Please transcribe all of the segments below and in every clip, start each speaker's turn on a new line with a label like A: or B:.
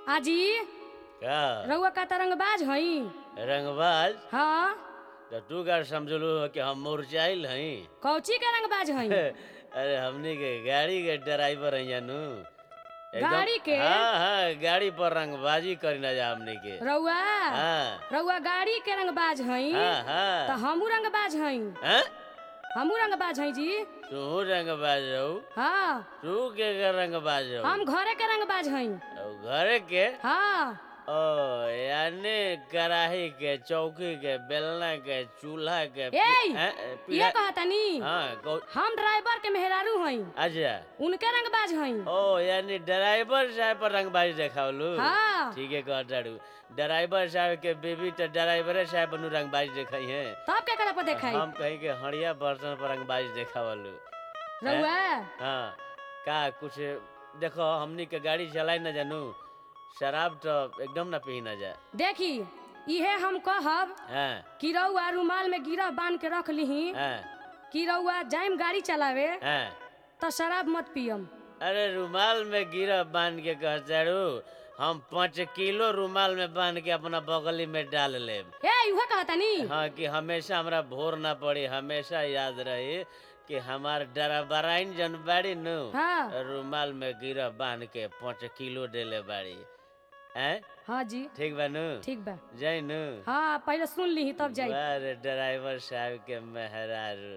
A: आजी
B: का
A: रउआ का तरंगबाज हई
B: रंगबाज
A: हाँ
B: तो तू का समझलू हो कि हम मुरझाइल हई
A: कौची के रंगबाज हई
B: अरे हमनी के गाड़ी के ड्राइवर हैं जानू एकदम-
A: गाड़ी के?
B: हाँ हाँ गाड़ी पर रंगबाजी करी ना जा हमनी के
A: रउआ
B: हाँ
A: रउआ गाड़ी के रंगबाज हई
B: हाँ
A: तो
B: हाँ
A: हमू रंगबाज हई
B: हैं?
A: हमू रंगबाज हई जी
B: तू रंगबाज रहू
A: हाँ
B: तू के के रंगबाज रहू
A: हम घरे के रंगबाज हई
B: और घरे के
A: हाँ
B: ओ यानी कढ़ाई के चौकी के बेलना के चूल्हा के
A: ए
B: हैं?
A: ये
B: पीढ़ा-
A: कहतनी
B: हाँ कौ-
A: हम ड्राइवर के मेहरारू हई
B: अच्छा
A: उनके रंगबाज हई
B: ओ यानी ड्राइवर साहब पर रंगबाजी देखावलू
A: हाँ
B: ठीक है कहताड़ू ड्राइवर साहब के बेबी तो ड्राइवरे साहब बनु रंगबाजी देखाई है
A: तब क्या करे पर देखाई
B: हम कहीं के हड़िया बर्तन पर रंगबाजी देखावलू
A: रउआ
B: हाँ का कुछ देखो हमनी के गाड़ी चलाई न जानू शराब तो एकदम ना पी ना जाए
A: देखी इहे हम कहब
B: हाँ
A: कि रउआ रुमाल में गिरह बांध के रख लीही
B: हाँ
A: कि रउआ जाइम गाड़ी चलावे
B: हाँ
A: तो शराब मत पियम
B: अरे रुमाल में गिरा बांध के कहताड़ू हम पाँच किलो रुमाल में बांध के अपना बगली में डाल लेब
A: ए उहे कहतनी
B: हाँ कि हमेशा हमरा भोर ना पड़ी हमेशा याद रही कि हमार डराबराइन जन बाड़ी नु
A: हाँ
B: रुमाल में गिरा बांध के पाँच किलो देले बाड़ी हैं
A: हाँ जी
B: ठीक बा नु
A: ठीक बा
B: जाई नु
A: हाँ पहले सुन ली तब जाई
B: अरे ड्राइवर साहब के मेहरारू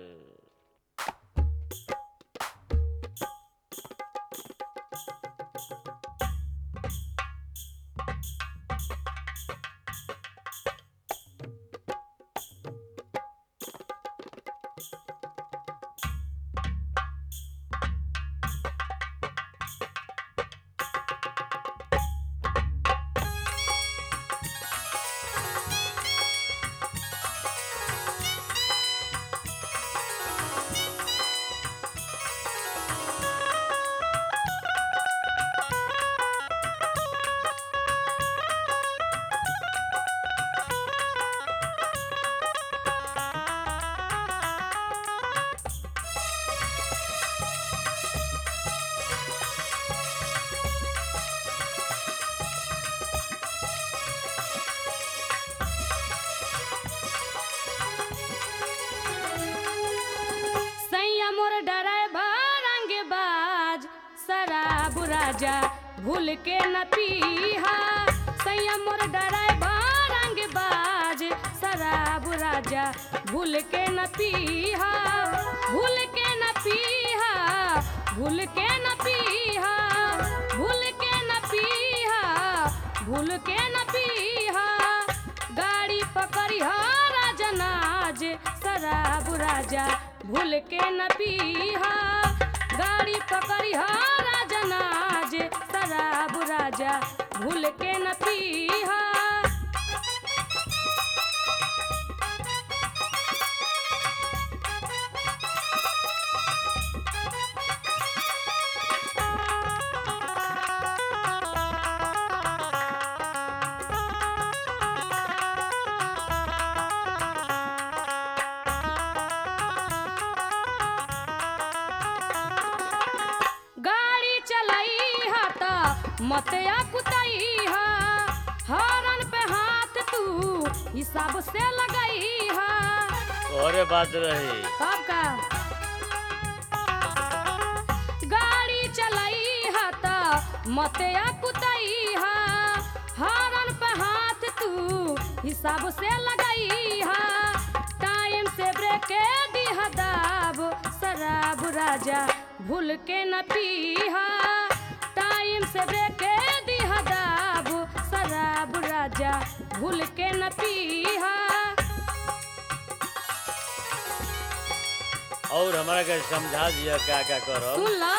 A: सैया मोर ड्राइवर रंगे बाज शराब राजा भूल के न पीहा सैया मोर ड्राइवर रंगे बाज शराब राजा भूल के न पीहा भूल के न पीहा भूल के न पीहा भूल के न पीहा भूल के न पीहा गाड़ी पकड़ी राजनाज शराब राजा भूल के न पीहा गाड़ी पकड़ी राजनाज शराब राजा भूल के न पीहा गाड़ी चलाई हा त मत या कुतई हा हॉर्न पे हाथ तू हिसाब से लगई हा
B: और बात रही
A: कब का गाड़ी चलाई हा त मत या कुतई हा हॉर्न पे हाथ तू हिसाब से लगई हा टाइम से ब्रेक दिहा दाब शराब राजा भूल के न पीहा टाइम से ब्रेक दिहा दाब शराब राजा भूल के न पीहा
B: और हमारा के समझा दिया क्या क्या करो
A: सुन लो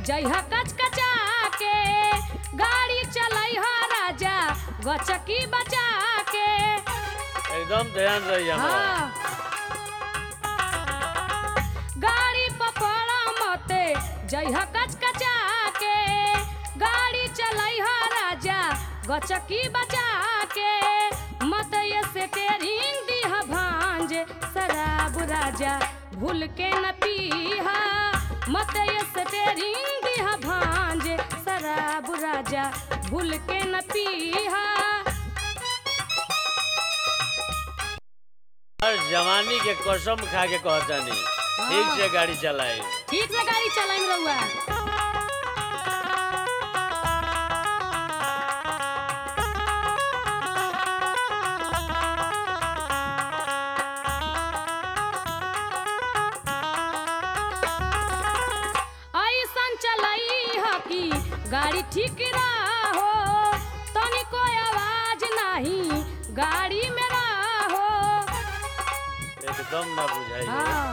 A: जइहा कच कचा के गाड़ी चलैहा राजा गचकी बचा के
B: एकदम ध्यान रही हमारा
A: हाँ गाड़ी पपड़ा मते जइहा कच कचा के गाड़ी चलैहा राजा गचकी बचा के मत ये से टेरिंग दिहा भांज शराब राजा भूल के न पीहा मत ये से टेरिंग दिहा भांज शराब राजा भूल के न पीहा
B: हर जवानी के कसम खा के कहतानी ठीक से गाड़ी चलाई
A: ठीक से गाड़ी चलाइन रहुआ ऐसन चलाई ह कि गाड़ी ठीक हो तनिको आवाज नहीं गाड़ी में हो
B: एकदम ना बुझाई
A: हाँ।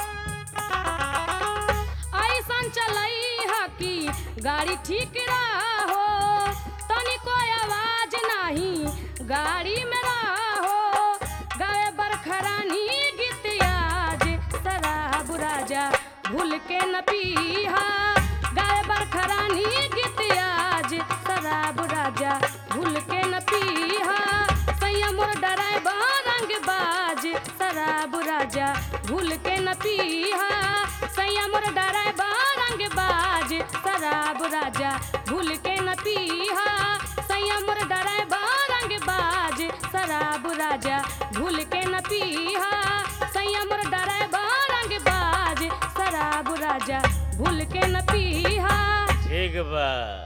A: ऐसन चलई ह कि गाड़ी ठीक हो तनिको आवाज नहीं गाड़ी में हो गावे बरखरानी गीत आज शराब राजा भूल के न पीहा गावे बरखरानी गीत आज शराब राजा भूल के न पीहा संयम डराइबर रंग बाज शराब राजा भूल के न पीहा संयम डराइबर रंग बाज शराब राजा भूल के न पीहा संयम डराइबर रंग बाज शराब राजा भूल के न पीहा संयम डराइबर रंग बाज शराब राजा भूल के न पीहा
B: ठीक बा